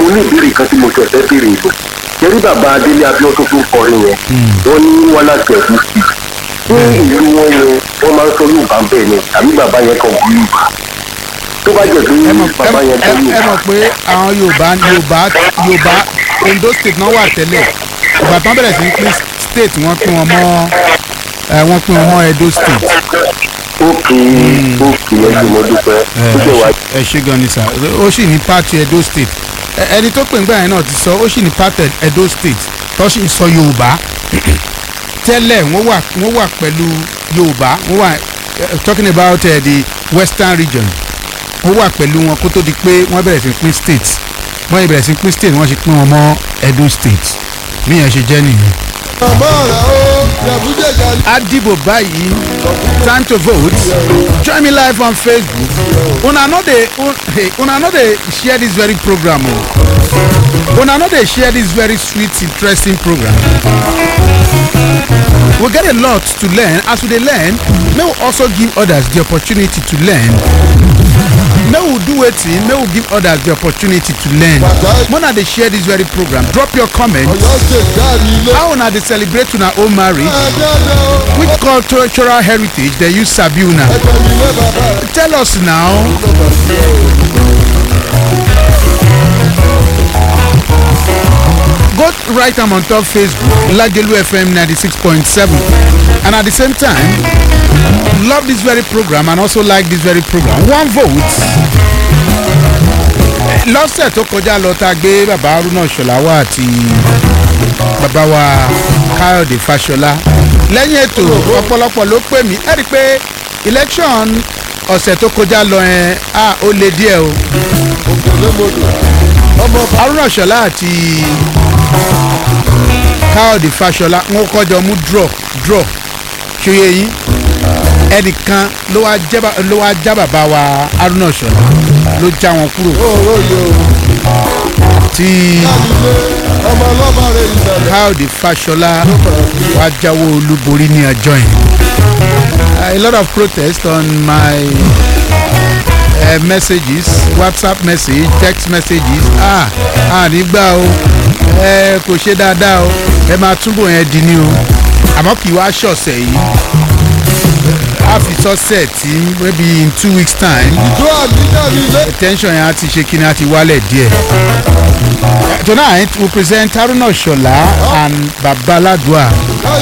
mo ní ìbéèrè kan tí mo tẹ̀ fẹ́ béèrè ìbò jẹ́rí bàbá adélé abiodun tó ń kọrin yẹn wọ́n ní wọ́n láti ẹ̀dùn sí ní ìlú wọn yẹn wọ́n máa ń sọ yorùbá bẹ́ẹ̀ ni àbí bàbá yẹn kan bí yorùbá tó bá jẹ́ pé ẹ mọ̀ bàbá yẹn ẹ kan ẹ mọ̀ pé àwọn yorùbá yorùbá yorùbá ondo state náà wà tẹ́lẹ̀ ìgbà tán bẹ̀rẹ̀ sí ní pín state wọ́n pín wọn mọ́ ẹ wọ́n pín wọn mọ́ edo state. ókè ókè ẹ ti mọ dúpẹ́ ó jẹ́ wá ẹ ṣe gan ni sà ó sì ní part edo state Ẹ- ẹni tó pè ń gbà yẹn náà ti sọ ó sì ní part edo state tó sì ń sọ yorùbá tẹ́lẹ̀ wọ́n wà wọ́n wà pẹ̀lú yorùbá wọ́n wà eh, talking about uh, the western region wọ́n wà pẹ̀lú wọn kó tó di pé wọ́n bẹ̀rẹ̀ sí pín state wọ́n yìí bẹ̀rẹ̀ sí pín state wọ́n sì pín wọn mọ́ edo state bí yẹn ṣe jẹ́ nìyẹn. Adibo báyìí time to vote join me live on Facebook una no dey un- hey, una no dey share this very program o una no dey share this very sweet interesting program we get a lot to learn as we dey learn may we also give others the opportunity to learn may we do wetin may we give others the opportunity to learn una dey share this very program drop your comment how una dey celebrate una own marriage which cultural heritage dey you sabi una tell us now. go write am on top facebook lagelu fm ninety-six point seven and at the same time love this very program and also like this very program one vote lọ́sẹ̀ tó kọjá lọ tá a gbé bàbá haruna ṣọláwá àti bàbá wa káyọ̀dé fàṣọlá lẹ́yìn ètò ọ̀pọ̀lọpọ̀ ló pè mí ẹ̀ rí i pé election ọ̀sẹ̀ tó kọjá lọ yẹn a ó le díẹ̀ o haruna ṣọlá àti káyọ̀dé fàṣọlá wọn kọjọ mú draw draw ṣòye yín ẹnìkan ló wá jẹ́ bá- ló wá já bàbá wa haruna ṣọlá ló já wọn kúrò tí káyọ̀dé fàṣọlá wá jáwó olúborí ní ọjọ́ yẹn a lot of protest on my uh, messages whatsapp message text messages ah ah nígbà o ẹ kò ṣe dáadáa o ẹ máa túbọ̀ yẹn di ní o àmọ́ kì í wá ṣọ̀sẹ̀ yìí a fi sọ́sẹ̀ tí maybe in two weeks time tension yẹn á ti ṣe kíni á ti wálẹ̀ díẹ̀. tonight we present haruna ṣọlá and babaladua